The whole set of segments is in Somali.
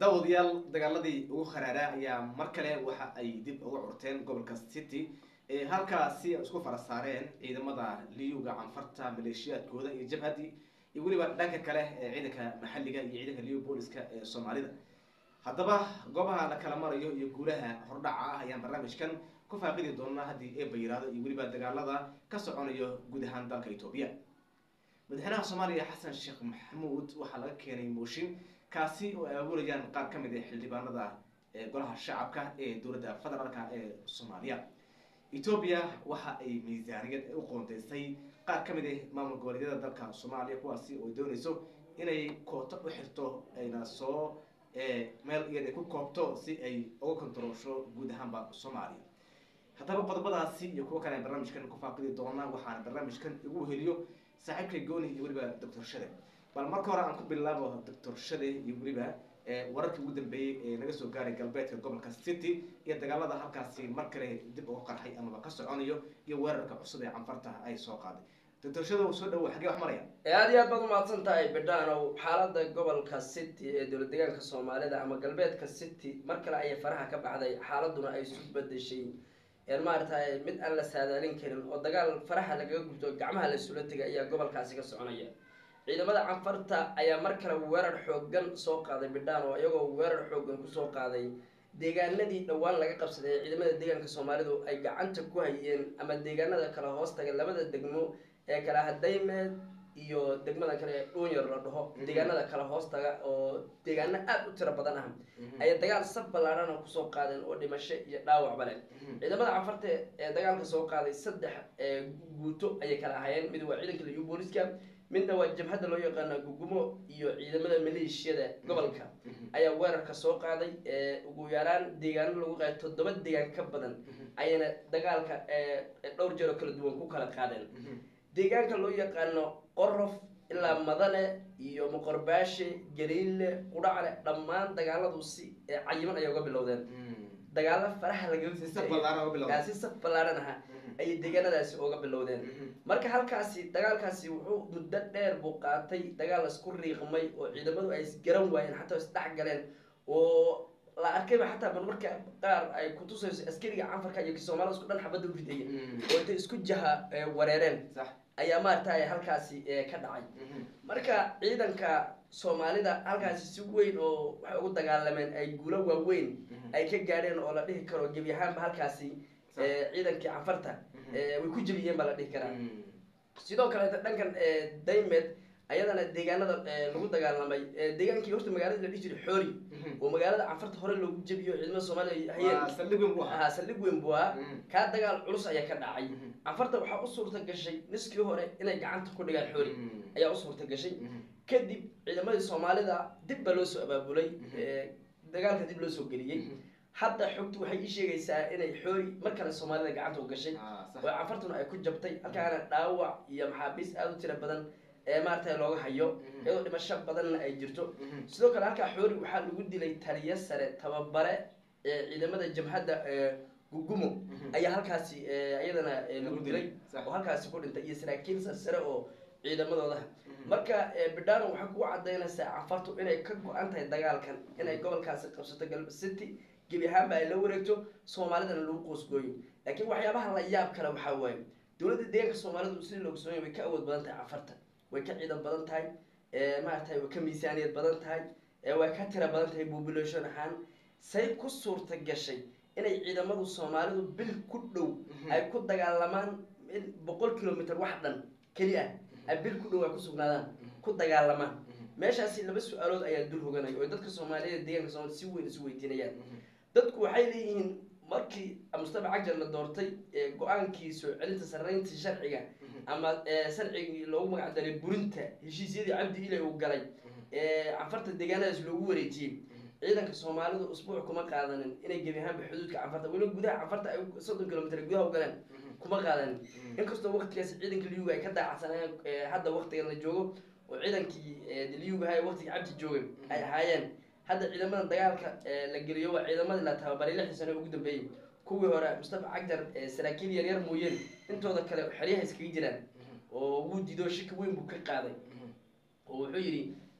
daawadayaal dagaaladii ugu kharaaraa ayaa mar kale waxa ay dib uga curteen gobolka city ee halkaasi isku fara saareen ciidamada liyuga canfarta maleeshiyaadkooda iyo jabhadii iyo weliba dhanka kale ee ciidanka maxalliga iyo ciidanka liyu booliska ee soomaalida haddaba goobaha la kala marayo iyo guulaha hordhaca ah ayaan barnaamijkan ku faaqidi doonaa haddii eeba yiraahdo iyo weliba dagaalada ka soconayo guud ahaan dalka etoobiya madaxweynaha soomaaliya xasan sheekh maxamuud waxaa laga keenay mooshin kaasi oo ay abuurayaan qaar ka mid ah xildhibaanada ee golaha shacabka ee dowladda federaalka ee soomaaliya etoobiya waxa ay miisaaniyad u qoondeysay qaar ka mid ah maamul goboleedyada dalka soomaaliya kuwaasi oo dooneyso inay kooto u xirto ayna soo meel iyad ay ku koobto si ay uga kontaroosho guud ahaanba soomaaliya haddaba qodobadaasi iyo kuwo kale aan barnaamijkan ku faaqidi doonaa waxaana barnaamijkan igu heliyo saaxiibka gooni iyo weliba doctor shade bal marka hore aan ku bilaabo doctor shade iyo weliba wararkii ugu dambeeyey ee naga soo gaaray galbeedka gobolka city iyo dagaalada halkaasi mar kale dib uga qarxay amaba ka soconayo iyo weerarka cusub ee canfarta ay soo qaaday doctor shade soo dhawo xagee wax maraya aada iyo aad baad umahadsan tahay bidhaanow xaalada gobolka city ee dowlad deegaanka soomaalida ama galbeedka city mar kale ayay faraha ka baxday xaaladuna ay isu bedeshay maaragtay mid aan la saadaalin karin oo dagaal faraha lagaga gubto gacmaha la isula tegay ayaa gobolkaasi ka soconaya ciidamada canfarta ayaa mar kale weerar xoogan soo qaaday bidhaan oo iyagoo weerar xoogan kusoo qaaday deegaanadii dhowaan laga qabsaday ee ciidamada deegaanka soomaalidu ay gacanta ku hayeen ama deegaanada kale hoos taga labada degmo ee kale hadaymeed iyo degmada kale ee dhuunyar la dhaho deegaanada kale hoos taga oo deegaano aada u tiro badan ah ayay dagaal sab ballaarana kusoo qaadeen oo dhimasho iyo dhaawacba leh ciidamada canfarta ee dagaalka soo qaaday saddex guuto ayay kala ahaayeen mid waa ciidanka liyu booliska midna waa jabhadda loo yaqaana gugumo iyo ciidamada maleeshiyada gobolka ayaa weerarka soo qaaday ugu yaraan deegaano lagu qaaday toddoba deegaan ka badan ayayna dagaalka dhowr jeeroo kala duwan ku kala qaadeen deegaanka loo yaqaano qorof ilaa madane iyo moqorbaashe galiille qudhacle dhammaan dagaaladu si cayiman ayay uga bilowdeen dagaalo faraha lagasi saf ballaaran aha ayay deegaanadaasi uga bilowdeen marka halkaasi dagaalkaasi wuxuu muddo dheer buu qaatay dagaal isku riiqmay oo ciidamadu ay isgaran waayeen xataa isdhex galeen oo la arkayba xataa bal marka qaar ay kutusayso askariga canfarka iyo soomaalida isku dhan xabadda u ridaya oo intay isku jaha wareereen ayaa maaragtay halkaasi ka dhacay marka ciidanka soomaalida halkaasi si weyn oo waxay ugu dagaalameen ay guulo waaweyn ay ka gaadheen oo la dhihi karo gebi ahaanba halkaasi ciidankii canfarta way ku jebiyeen baa la dhihi karaa sidoo kaleeta dhankan daymed ayadana deegaanada lagu dagaalamay deegaankii horta magaalada la dhihi jiray xoori oo magaalada canfarta hore loogu jebiyo ciidamada soomaaliya hayeen saldhig weyn buu ahaa kaa dagaal culus ayaa ka dhacay canfarta waxaa u suurta gashay niskii hore inay gacanta ku dhigaan xoori ayaa u suurta gashay kadib ciidamadii soomaalida dib baa loo soo abaabulay dagaalka dib loo soo geliyey hadda xogtu waxay ii sheegaysaa inay xoori mar kale soomaalida gacanta u gashay oo canfartuna ay ku jabtay halkaana dhaawac iyo maxaabiis aada u tira badan ee maaragtay looga hayo iyadoo dhimasho badanna ay jirto sidoo kale halkaa xoori waxaa lagu dilay taliyo sare tababare ee ciidamada jabhadda gugumo ayaa halkaasi iyadana lagu dilay oo halkaasi ku dhintay iyo saraakiil sare oo ciidamadoodaha marka bidhano waxay kugu cadaynaysaa canfartu inay ka go-an tahay dagaalkan inay gobolkaasi qabsato galb city gebi ahaanba ay la wareegto soomaalidana lagu qoosgooyo laakiin waxyaabaha la yaab kale waxaa waaye dowladda deegaanka soomaalidu sidii looga soomaya way ka awood badan tahay canfarta way ka ciidan badan tahay maaragtay way ka miisaaniyad badan tahay way ka tira badan tahay population ahaan say ku suurta gashay inay ciidamadu soomaalidu bil ku dhow ay ku dagaalamaan boqol kilomitr wax dhan keli ah ay bil ku dhow ay ku sugnaadaan ku dagaalamaan meeshaasi laba su-aalood ayaa dul hoganaya oo dadka soomaaliyeed deegaanka soomaalida si weyn isu weydiinayaan dadku waxay leeyihiin markii mustafa cagjar la doortay go-aankii soo celinta sarreyntii sharciga ama sharcigii loogu magac daray burinta heshiisyadii cabdi ilay uu galay canfarta deegaanadaas loogu wareejiyey ciidanka soomaalidu usbuuc kuma qaadanin inay gebi ahaanba xuduudka canfarta weliba gudaha canfarta ay soddon kilomitr gudaha u galeen kuma qaadanin inkastoo waktigaasi ciidanka liyuga ay ka daacsanayeen hadda waktigan la joogo oo ciidankii liyugaha waktigii cabdi joogay ay ahaayeen hadda ciidamada dagaalka la geliyo waa ciidamadii la tababaray lixdii sano ugu dambeeyey kuwii hore mustafa cagjar saraakiil yaryar mooyeen intooda kale xeryaha iskaga jiraan oo wuu dido shaki weyn buu ka qaaday oo wuxuu yidhi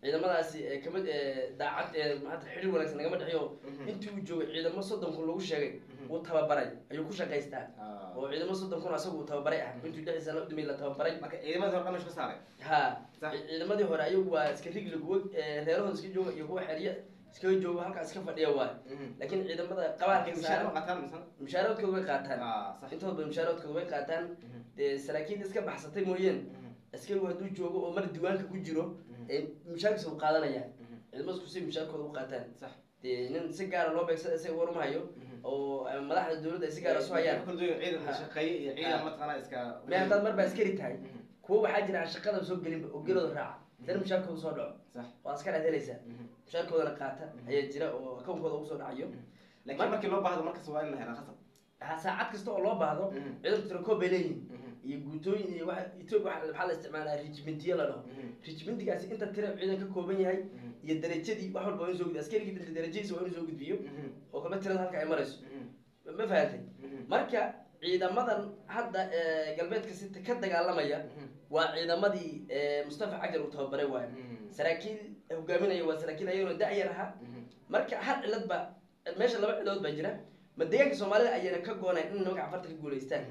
ciidamadaasi ee kamid ee daacad ee maanta xidhiir wanaagsan nagama dhexeyo intii uu joogay ciidamo soddon kun lagu sheegay uu tababaray ayuu ku shaqaystaa oo ciidamo soddon kun asagu uu tababaray ah intuu lixdii sano udamay la tababaray marka ciidamadii hore dhamash ka saaray ha Sax. ciidamadii hore ayagu waa iska rigli kuwa ee, reerahooda iska jooga iyo kuwa xerya iskaga jooga halkaa iska fadhiya waay laakiin ciidamada qabaarka mishaar saaran ma qataan misan mushaaradkooda way qaataan Ah, sax intooda badan mushaaradkooda way qaataan dee saraakiil iska baxsatay mooyeen askarigu hadduu joogo oo mar diiwaanka ku jiro ee mushaarkiisa uu qaadanaya ciidamada si mushaarkooda u qaataan sax dee nin si gaara loo beegsada isaga warmahayo oo eh, madaxda dowladda ay si gaara su hayaan kala duwan ciidan Ha. shaqeeye iyo ciidan mataqaanaa iska me haddaad mar baa askari tahay kuwa waxaa jira aan shaqada soo gelinba oo gelooda raaca dana mushaarkooda soo dhaco sax oo askar aad helaysaa mushaarkoodana qaata ayaa jira oo akawnkooda ugu soo dhacayo laakiin markii loo baahdo markas waa in la helaa khasab ha saacad kasta oo loo baahdo ciidanku tirakoob bay leeyihin iyo guutooyin iyo waxa etoobiya waxa waxaa la isticmaalaa regimentiya la dhaho regimentigaasi inta tira ciidan ka kooban yahay iyo darajadii wax walba waa in soo gudbiyo askarigii dhinta darajadiisa waa inuu soo gudbiyo oo kalba tirada halka ay marayso ma fahantay marka ciidamadan hadda ee, galbeedka sita ka dagaalamaya waa ciidamadii ee, mustafa cajar uu tababaray waayo saraakiil hogaaminaya waa saraakiil ayagoo da-yar ahaa marka hal cilad ba meesha laba ciladood baa jira ma deegaanka soomaalida ayayna ka goonayn in nimanka cafarta ka guulaystaan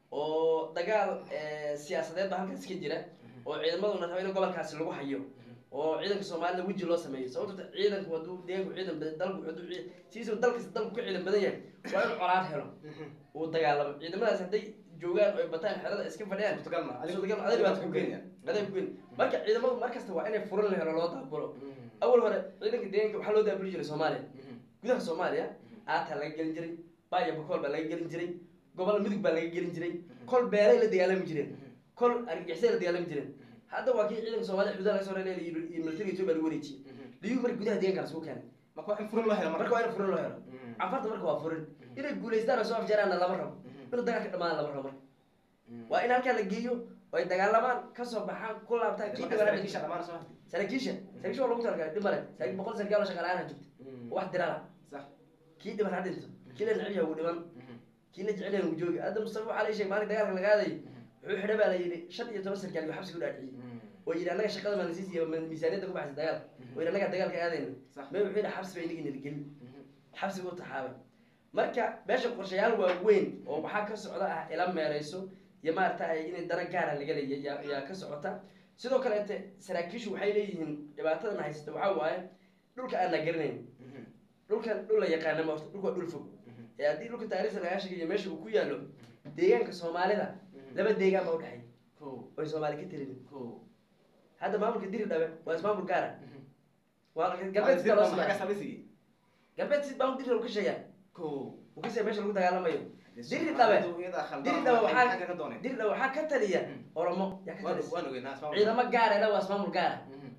oo dagaal eh, siyaasadeed baa halkaas ka jira oo ciidamaduna raba in gobolkaasi lagu hayo oo ciidanka soomaalida weji loo sameeyo sababto ciidanku hadduu deegaanku ciidan badan dalku hadduu cii- sidiisaba dalkasta dalku ka ciidan badan yahay waa inuu colaad helo uu dagaalamo ciidamadaas hadday joogaan oo ay bataan xerada iska fadhiyaan suurtagal ma suurtagal ma adeeg baad ku geyn adeeg ku geyn marka ciidamadu markasta waa inay furan la helo loo daabulo awal hore ciidanka deegaanka waxaa loo daabuli jiray soomaaliya gudaha soomaaliya aataa laga gelin jiray baaya bakool baa laga gelin jiray gobol mudug baa laga gelin jiray kol beelay la dagaalami jireen kol argagixisay la dagaalami jireen hadda waa kii ciidanka soomaaliya xuduudaha laga soo reelay iyo iyo militariga etoobiya lagu wareejiyey liyuu marka gudaha deegaanka laisugu keenay marka waa in furin loo helo marka waa in furin loo helo cafarta marka waa furin inay guulaystaan oo soo afjaraanna lama rabo inuu dagaalka dhamaana lama rabo marka waa in halkaa la geeyo oo ay dagaalamaan kasoo baxaan ku laabtaan kii dhibana saraakiisha dhamaan soo hadi saraakiisha saraakiisha waa lagu talagalay dhib male saraakiil boqol sarkaal oo shaqaalaana joogta wax dirala sax kii dhiban ha dhinto kii la neceb yahay wuu dhiban kii la jecel yahay wuu joogi hadda mustafa waxaa la sheegay maalin dagaalka laga aadayo wuxuu xidha baa la yidhi shan iyo toban sarkaal iyo xabsiga u dhaadhiciyey oo yidhi annaga shaqada manasiis iyo miisaaniyadda ku baxaysa dagaal oo yidhi annaga dagaalka aadayna Sax. mee wuxuu yidhi xabsi bay inagii nalagelin xabsiga u taxaabay marka meesha qorshayaal waaweyn oo waxaa ka socda ah ila meerayso iyo maarata inay dana gaara laga leeyahay yaa- yaa ka socota sidoo kaleete saraakiishu waxay leeyihiin dhibaatadan haysata waxaa waaye dhulka aan la garanayn dhulkan dhul la yaqaana ma horta dhulka waa dhul fog ee haddii dhulka taariikhda lagaa sheegayo meesha uu ku yaallo deegaanka soomaalida laba deegaan baa udhexeeya ko oy soomaali ka telinin ko hadda maamulka diri dhabe waa ismaamul gaara waa galbeed sida loo maxaa ka sameeya samaysigii galbeed si maamul diri uu ka sheegaa ko uu ka sheega meesha lagu dagaalamayo diri Soomaalidu dhabe iyada khaldan diri dhabe waxay waxaa xagga ka dooneen diri dhabe waxaa ka taliya oromo yaa ka waan talisa waan ogeynaa asmaa ciidamo gaara ila waa ismaamul gaara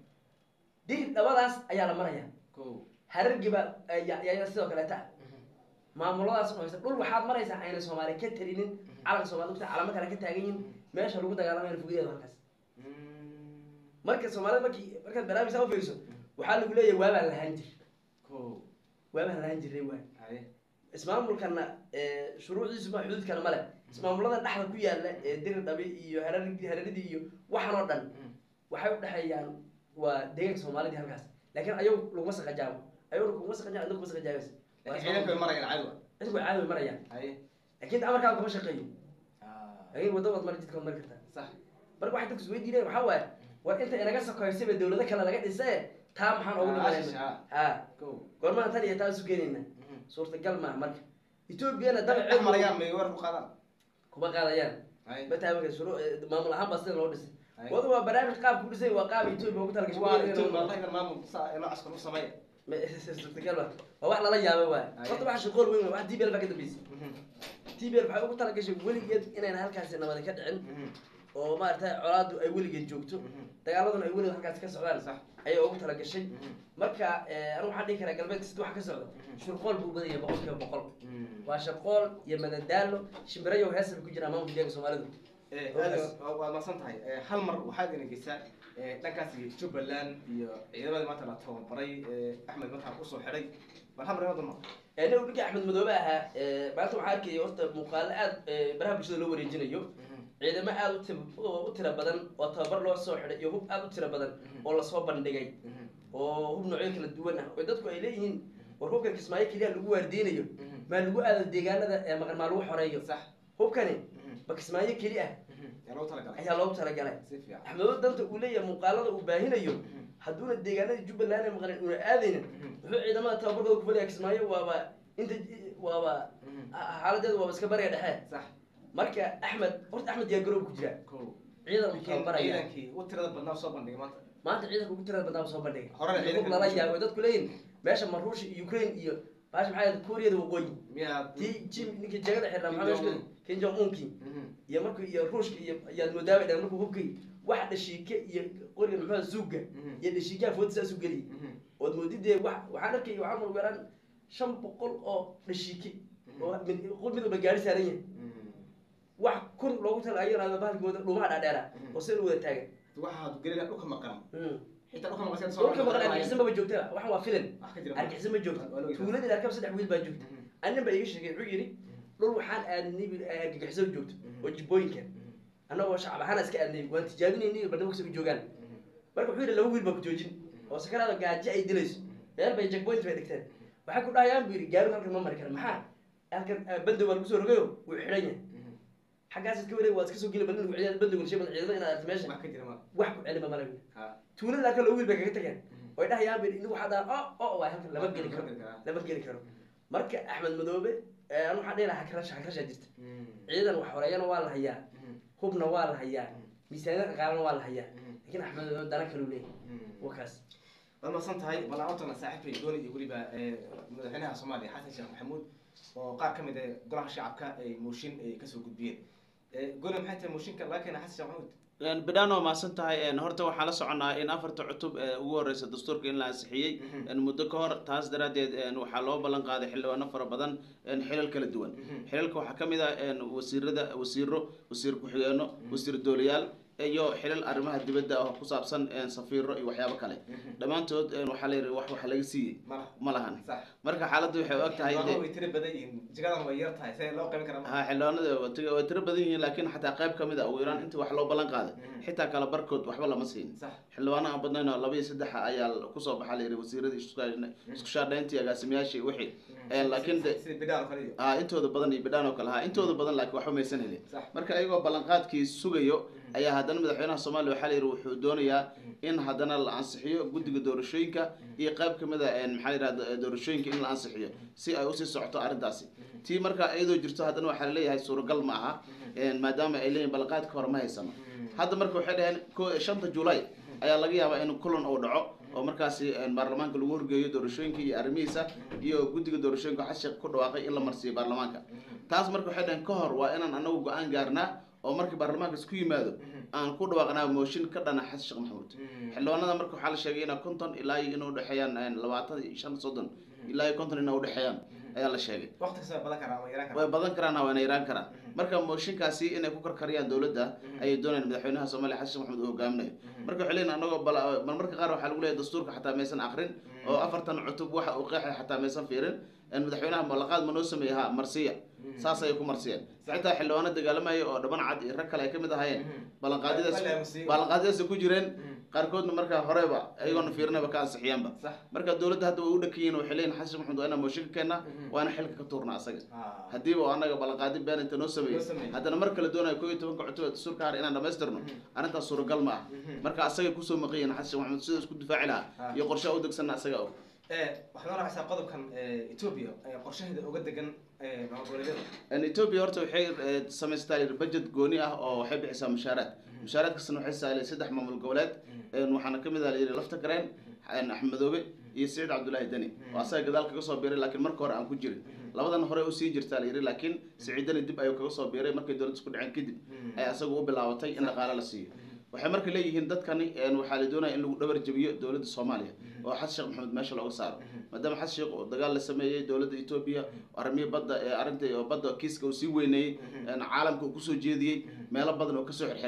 diri dhabadaas ayaa la maraya ko harargiba yaa sidoo kaleeta ah maamuladaas oo haysta dhul waxaad maraysaa ayna soomaali ka talinin calanka soomaalida kta calamo kale ka taagan yihin meesha lagu dagaalamayo fogedeeda halkaas marka soomaalida markii markaad barnaamijsaa ufiiriso waxaa lagu leeyahay waabaan lahaan jir ko waabaan lahaan jirnay waay haye ismaamulkana ee, shuruucdiisu ma xuduudkana male ismaamulada dhexda ku yaala ee diri dhabi iyo hararigi hararidii iyo waxan oo dhan waxay udhexeeyaan waa deegaanka soomaalidii halkaas laakiin ayagu laguma saqajaabo ayaguna kuma saqajaan adna kuma saqajaabaysa laakiin ciidanka way marayaan cadowa cidku way caadi way marayaan haye laakiin amarkaada kuma shaqeeyo Ah, laakiin wadda waad mari jidka waad mari kartaa sax marka waxay dadku isweydiinayaan waxaa waaye war inta inaga sokoysaba dawlado kale laga dhisee taa maxaan ugu Ah, dhimanayna shisha. ha ko goormaha tan iyo taa isu keenayna suurtagal maaha marka etoobiyana dhex dabaceedu marayaan may weer ku qaadaan kuma qaadayaan haye mataabanka shuruu maamul ahaan baa sida loo dhisay haye wadu waa barnaamij qaabku dhisay waa qaab etoobiya ugu waa talagashay Ethiopia, wallahi inaan maamul saa ee noocaas kale u sameeya suurtagal ma waa wax lala yaaba waay Aye. horta waxa shaqool weyn waay wax tbl baa ka dambeysay tbl waxay ugu talagashay weligeed inayna halkaasi nabadi ka dhicin oo maaragtay colaadu ay weligeed joogto dagaaladuna ay weligeed halkaasi ka socdaan sax ayay ugu talagashay marka eh, anigu waxaan dhihi karaa galbeedka sida waxa ka socda shurqool buu badanya boqol kiiba boqol waa shaqool iyo madadaalo shimbirayo heesa bay ku jiraan maamulka deeganka soomaalidu Eh, aad waad maadsan tahay Eh, hal mar waxaad ina geysaa eh, dhankaasi jubbaland iyo ciidamadii maanta la tababaray eh, axmed markaa usoo xidhay bal hal mar inoo dulmar nin uu ninkii axmed madoobe ahaa eh, maanta waxaa arkaya horta muuqaalo aad eh, baraha bulshada loo wareejinayo ciidamo aad u tib- u tira badan oo tababar loo soo xidhay iyo hub aad u tira badan oo lasoo bandhigay oo hub noocyo kala duwan ah oo dadku ay leeyihiin war hubkan kismaayo keliya lagu waardeynayo maa lagu aado deegaanada ee maqan maa lagu xoreeyo sax hubkani ba kismaayo keli ah yaa loogu talagalay ayaa loogu talagalay si fiican axmedo danta uu leeyahay muuqaalada uu baahinayo hadduuna deegaanadii jubbaland ee maqanin una aadaynin wuxuu ciidamada tababarkooda ku fadhiya kismaayo waaba inta waaba xaaladeedu waaba iska bariga dhexe sax marka axmed horta axmed yaa garoob ku jira ko ciidan uu laakiin tababaraya ciidankii u tirada badnaa soo bandhigay maanta maanta ciidanka ugu tirada badnaa soo bandhigay Horena hub ciidanka lala ugu jira. yaabo dadku leeyihin meesha ma ruushia iyo ukraine iyo baasha maxaa yahda kuuriyada waqooyi miyaa tii jim ninkii jagada xirnaa Kim maxaa meesha Jong-un. kim jong unki Mhm. iyo markuu iyo ruushka iyo yaad moodaaba dhan markuu hubkay waxa dhashiike iyo qoriga muxuu zuuga Mhm. iyo dhashiikaha food saas u geliyay Mhm. ood moodidee wax waxaan arkay waxaa mal weeraan shan boqol oo dhashiike oo mid qol mid walba gaari saaran yahay Mhm. wax kun loogu talaayanaado bahalkooda dhumaha dhaadheera Mhm. oo sida wada taagan waxaad gelina dhulka maqan Mm. xitaa dhulka maqan sida dhulka maqan argixisa maba joogta waxan waa filan wax ka jira argixisa ma joogto Waa loo yaqaan. tuuladii arkab saddex wiil baa joogta Mhm. annin baa iga sheegay wuxuu yidhi dhul waxaan aadnay bu- argagixiso joogto Mhm. oo jibbooyinka Mhm. annagoo shacab ahaan iska aadnay waan tijaabinaynay barnaamijkasa u joogaan Mhm. marka wuxuu yidhi laba wiil baa ku joojin oo sakaraada gaajo ay dilayso meel bay jackpoint bay dhigteen waxay ku dhahayaan buu yidhi gaarigu halkan ma mari kara maxaa halkan ah, bandow baa lagu soo rogayo wuu xidhan yahay Mhm. xaggaas iska wareeg waad iska soo geli balin ciidada bandowga sheeban ciidamada inaad aragto meesha wax ka jira ma wax ku celima mala ha tuulada halkan laba wiil bay kaga tageen Mhm. oy dhahayaan buu yidhi inigu waxaa dhahan o o waay halkan lama geli karo Lama geli karo. lama geli karo marka axmed madoobe eh, anu waxaan dhihi lahaa hakrasha hakrashaa jirta Mhm. ciidan wax horeeyana waa la hayaa Mhm. hubna waa la hayaa miisaaniyad dhaqaalana waa la hayaa Mhm. laakiin axmed madoobe dana kaluu leeyahay Mhm. waa kaas waad mahadsan tahay balaantana saaxiibkay dooni iyo weliba eh, madaxweynaha soomaaliya xasan sheekh maxamuud oo qaar ka mid ah golaha shacabka ay mooshin ay kasoo gudbiyeen Eh, gole maxay tahay mooshinka laga keena xasan sheekh maxamuud bidhaan waa mahadsan tahay een, horta waxaan la soconaa in afarta cutub ee ugu horeysa dastuurka in la ansixiyey Mhm. een, muddo ka hor taas daraaddeed een, waxaa loo ballan qaaday xildhibaano fara badan een, xilal kala duwan Mhm. xilalka waxaa ka mid ah een, wasiirada wasiiro wasiir ku-xigeenno wasiir dooliyaal iyo xilal arrimaha dibadda ah oo ku saabsan een, safiiro iyo waxyaabo kale Mhm. dhammaantood een, waxaa la yidhi wax wax laga siiyey Malaha. ma lahan sax marka xaaladdu waxay u eg tahay Xildhibaanadu dee way tiro badan yihiin jagadan way yar tahay see loo qaybin karaa ha xildhibaanada waa tiro- way tiro badan yihiin laakiin xataa qayb ka mid a ugu yaraan intii wax loo ballan qaaday Mhm. xitaa kala barkood waxba lama siin sax xildhibaano aan badnayn oo laba iyo saddexa ayaa kusoo baxa la yidhi wasiiradii isku- isku shaadhayntii agaasimayaashii wixii Een, laakiin de sida bidhaan oo kale iyo ah, intooda badan iyo bidhaan oo kale ahaa intooda badan laakiin waxba maysan helin sax marka iyagoo ballanqaadkii sugayo ayaa haddana madaxweynaha soomaaliya waxaa la yidhi wuxuu doonayaa in haddana la ansixiyo guddiga doorashooyinka iyo qayb ka mid a een, maxaa la yidhahda doorashooyinka in la ansixiyo si ay usii socoto arrintaasi tii marka iyadoo jirto haddana waxaa laleeyahay suuragal ma aha een, maadaama ay leeyihin ballanqaadka hore ma haysano hadda marka waxay dhaheen ko- shanta julay ayaa laga yaabaa in kulan uu dhaco oo markaasi een, baarlamaanka lagu horgeeyo doorashooyinka iyo arrimihiisa iyo guddiga doorashooyinka xashiq ku dhawaaqay in la marsiiyo baarlamaanka taas marka waxay dhaheen ka hor waa inaan anagu go-aan gaarnaa oo markii baarlamaanka isku yimaado aan ku dhawaaqnaa mooshin ka dhana xasan sheekh maxamuud xildhibaanada marka waxaa la sheegay inaa konton ilaa iyo inay udhexeeyaan een, labaatan iyo shan soddon ilaa iyo konton inay udhexeeyaan ayaa la sheegay waqti kasta way badan karaa ama yaraan way karaa badan karaan waana yaraan karaan marka mooshinkaasi inay ku karkariyaan dowladda ayay doonayaan madaxweynaha soomaaliya xasan sheekh maxamuud uu hogaaminayo marka waxay leeyihin anagoo bal- bal marka qaar waxaa lagu leeyahay dastuurka xataa maysan akrin oo afartan cutub waxa uu qeexay xataa maysan fiirin een madaxweynaha ballanqaad ma noo sameeyey ha marsiya saas ayay ku marsiyeen xitaa xildhibaano dagaalamaya oo dhaban cad iyo rag kale ay ka mid ahaayeen ballanqaadyadaas Wala musiibo. ballanqaadyadaas ku jireen qaarkoodna markaa horeba ayagoona fiirinaba ka ansixiyaanba sax marka dowladda hadda way u dhakanyihin waxay leeyihin xasan sheekh maxamuud waa inaan mooshin ka keennaa waana xilka ka tuurnaa asaga Ah. haddiiba oo annaga ballanqaadi been inta noo sameeyey Noo sameeyey. haddana mar kale doonayo koo iyo tobanka cutub ee dastuurka har inaan dhamaystirno arrintaas suuragal ma ah marka asagay kusoo maqayihin xasan sheekh maxamuud sida isku difaaci lahaa Ah. iyo qorshaha u degsanna asaga og Eh, waxaad noo raacaysaa qodobkan eh, Ethiopia eh, qorshaheeda uga degan eh, maamul goboleedyada En ethiopia horta waxay eh, samaystaa yidhi budget gooni ah oo waxay bixisaa mushaaraad mushaaraadkasna waxay saalay saddex maamul goboleed En waxaana ka mid ah layidhi lafta gareen en axmed madoobe iyo siciid cabdullaahi deni oo asaga gadaal kaga soo biiray laakiin marka hore aan ku jirin labadan hore usii jirtaa layidhi laakiin siciid deni dib ayuu kaga soo biiray markay dowladda isku dhaceen kadib ay asagu u bilaabatay in dhaqaale la siiyo waxay marka leeyihiin dadkani en waxaa la doonaya in lagu dhabar jabiyo dowladda soomaaliya oo xasan sheekh maxamed meesha looga saaro maadaama xasan sheekh uu dagaal la sameeyey dowladda etoobiya arrimihii badda ee arrinta oo badda kiiska uu sii weyneeyey en caalamka uu kusoo jeediyey meelo badan oo kasoo xirxiray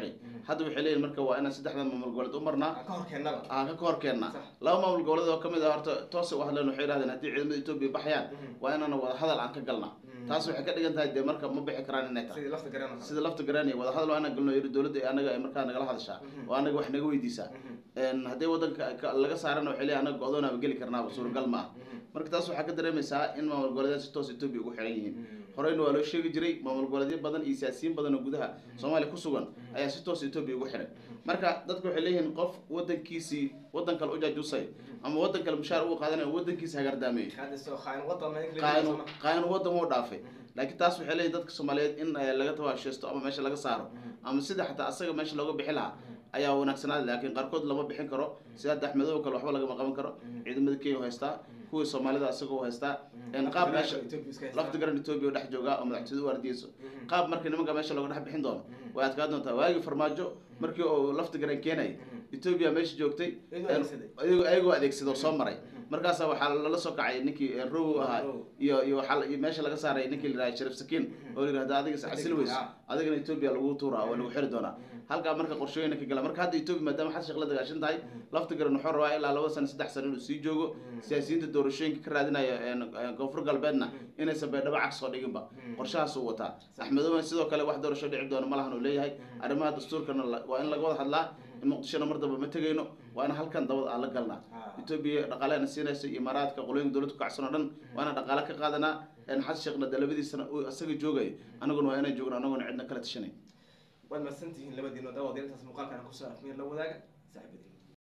hadda waxay leeyihin marka waa inaan saddexdan maamul goboleed u marnaa aan ka hor keennaba aan ka kahor keennaa Sax. laba maamul goboleed oo kamid ah horta toos u hadleen waxay yidhahdeen haddii ciidamada etoobiya baxayaan Mhm. waa inaan wada hadal aan ka galnaa Mhm. taas waxay ka dhigan tahay dee marka ma bixi karaan inay tahay sidii lafta garan sida lafta garanaya wada hadal waa inaan galno yiri dowladda ee anaga ay markaa nagala hadashaa Mhm. oo anaga wax naga weydiisaa Een, haddii wadanka ka- laga saarana waxay leeyihin anaga go-doonaaba geli karnaaba suuragal ma ah marka taas waxaa ka dareemaysaa in maamul goboleedyada si toos etoobiya ugu xiran yihiin horeyna waa loo sheegi jiray maamul goboleedyo badan iyo siyaasiyiin badan oo gudaha soomaaliya ku sugan ayaa si toos etoobiya ugu xiran marka dadka waxay leeyihiin qof wadankiisii wadan kale u jaajusay ama wadan kale mushaar ugu qaadanaya wadankiisa hagardaameeyey hadda soo khaain wadan ma in qaayanu qaayanu wadan wuu dhaafay laakiin taas waxay leeyihin dadka soomaaliyeed in eh, laga tawaasheysto ama meesha laga saaro ama sida xataa asaga meesha looga bixi lahaa ayaa wanaagsanaaday laakiin qaarkood lama bixin karo sida hadda axmedow kale waxba lagama qaban karo ciidamada kenya u haystaa kuwii soomaalida asagoo u haystaa een qaab meesha lafta garan etoobiya oo dhex joogaa oo madaxtooyada u ardiyeyso qaab markii nimanka meesha looga dhex bixin doono way adkaa doontaa waagii farmaajo markii uu lafta garan keenayay etoobiya meesha joogtay Iyagoo adeegsaday. ayagoo ayagoo adeegsada oo soo maray markaasa waxaa lala soo kacay ninkii eh, row ahaa Row. iyo iyo waxaa la- iyo meesha laga saaray ninkii la yidhaha sharif sakiin oo la yidhahda adiga is casil weyso Ah. adigana etoobiya lagu tuuraa oo lagu xiri doonaa halkaa marka qorshooyina ka gala marka hadda etoobiya maadaama xad sheekh la dagaashan tahay lafta garan wuxuu rabaa ilaa laba sano saddex sano inuu sii joogo siyaasiyiinta doorashooyinka ka raadinaya een, een, koonfur galbeedna inaysan baydhabo cag soo dhiginba qorshahaas uu wataa axmedowna sidoo kale wax doorasho dhici doona malahan uu leeyahay arrimaha dastuurkana la- waa in laga wada hadlaa in muqdishona mar damba ma tegayno waa in halkan dabad aan la galnaa Ah. etoobiya dhaqaalehana siinaysa imaaraadka qolooyinka dowladda ku kacsan oo dhan waa inaan dhaqaale ka qaadanaa een xad sheekhna dalabadiisana uu isaga joogayo anaguna waa inaan joogno anaguna cidna kala tashanay waad mahadsantihiin labadiino daawad intaas muuqaalkan kusoo afmiir la wadaaga saaxiibadiin